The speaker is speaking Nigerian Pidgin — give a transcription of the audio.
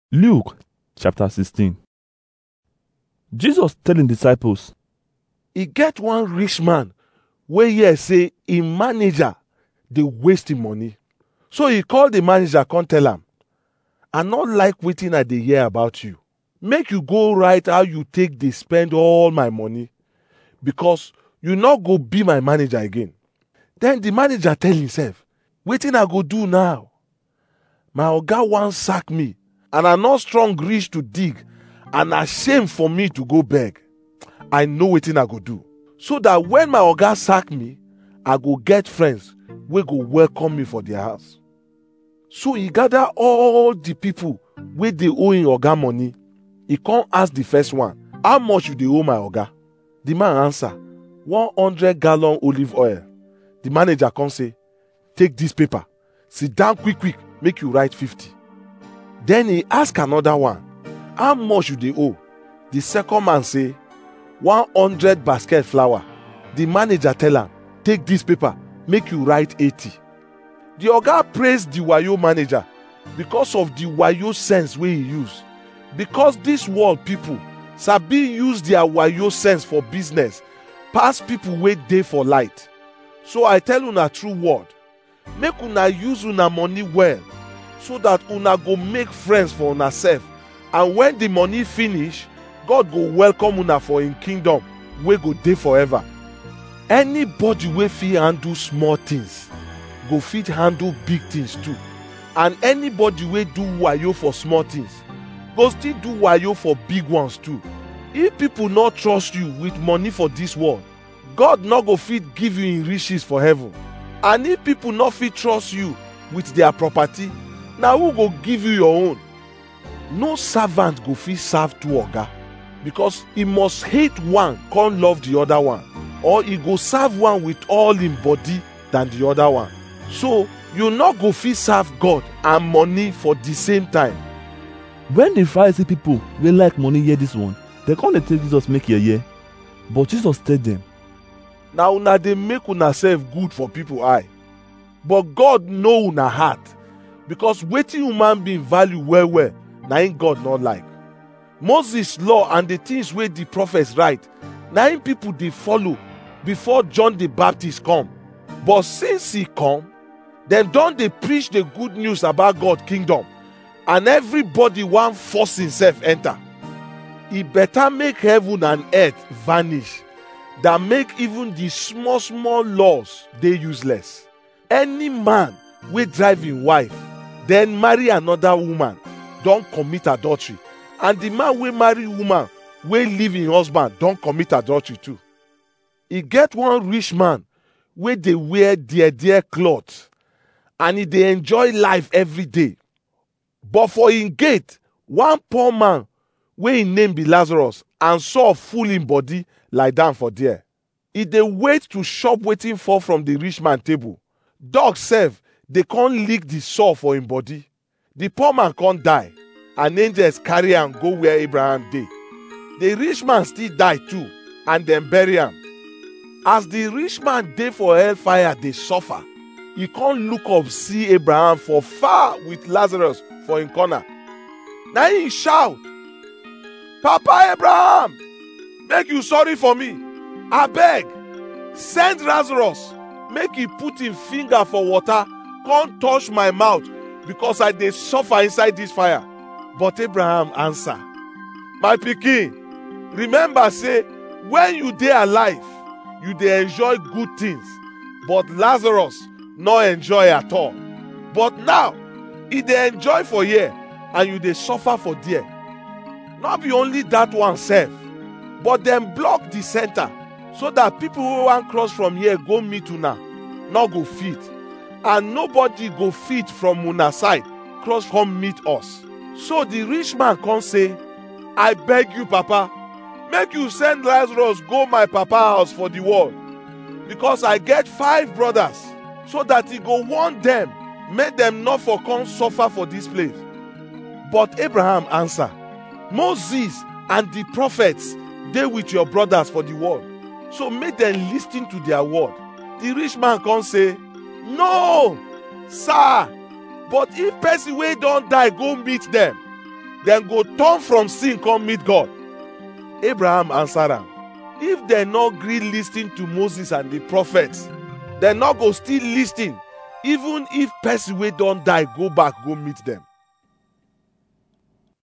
Luke chapter 16. Jesus tell him disciples, e get one rich man wey hear say im manager dey waste him money so e call the manager come tell am i no like wetin i dey hear about you make you go write how you take dey spend all my money because you no go be my manager again then the manager tell himself wetin i go do now my oga wan sack me and i no strong reach to dig and na shame for me to go beg i know wetin i go do so that when my oga sack me i go get friends wey go welcome me for their house so e gather all the people wey dey owe him oga money e come ask the first one how much you dey owe my oga the man answer one hundred gallon olive oil the manager come say take this paper sit down quick quick make you write fifty then he ask another one how much you dey owe the second man say one hundred basket flour the manager tell am take this paper make you write eighty the oga praise the wayo manager because of the wayo sense wey he use because this world people sabi use their wayo sense for business pass people wey dey for light so i tell una true word make una use una money well so that una go make friends for una sef and when the money finish god go welcome una for him kingdom wey go dey forever anybody wey fit handle small things go fit handle big things too and anybody wey do wayo for small things go still do wayo for big ones too if people no trust you with money for this world god no go fit give you him riches for heaven and if people no fit trust you with their property na who go give you your own no servant go fit serve two oga because he must hate one come love the other one or he go serve one with all him body than the other one so you no go fit serve god and money for the same time when the Pharisee people wey like money hear this one, dem come dey take Jesus make yeye. But Jesus tell them, na una dey make una sef good for people eye but god know una heart because wetin human being value well well na im god no like moses law and the things wey the prophets write na im people dey follow before john the baptist come but since he come dem don dey preach the good news about god kingdom and everybody wan force himself enter e better make heaven and earth vanish than make even the small small laws dey useless any man wey drive him wife then marry another woman don commit adultery and the man wey marry woman wey leave him husband don commit adultery too e get one rich man wey dey wear dear dear cloth and e dey enjoy life every day but for him gate one poor man wey him name be lazarus and saw full him body lie down for there e dey wait to chop wetin fall from the rich man table dog sef dey come lick the sore for him body the poor man come die and angels carry am go where abraham dey the rich man still die too and dem bury am as the rich man dey for hellfire dey suffer e come look up see abraham for far with lazarus for him corner na him shout papa abraham make you sorry for me abeg send lazarus make he put him finger for water come touch my mouth because i dey suffer inside this fire but abraham answer my pikin remember say when you dey alive you dey enjoy good things but lazarus no enjoy at all but now e dey enjoy for here and you dey suffer for there no be only that one sef but dem block the center so that people wey wan cross from here go meet una no go fit and nobody go fit from una side cross come meet us so the rich man come say i beg you papa make you send lazarus go my papa house for the world because i get five brothers so that he go warn them make dem no for come suffer for this place but abraham answer moses and the prophets dey with your brothers for the world so make dem lis ten to their word the rich man come say no sir but if person wey don die go meet dem dem go turn from sin come meet god abraham answer am if dem no gree lis ten to moses and the prophets dem no go still lis ten even if person wey don die go back go meet dem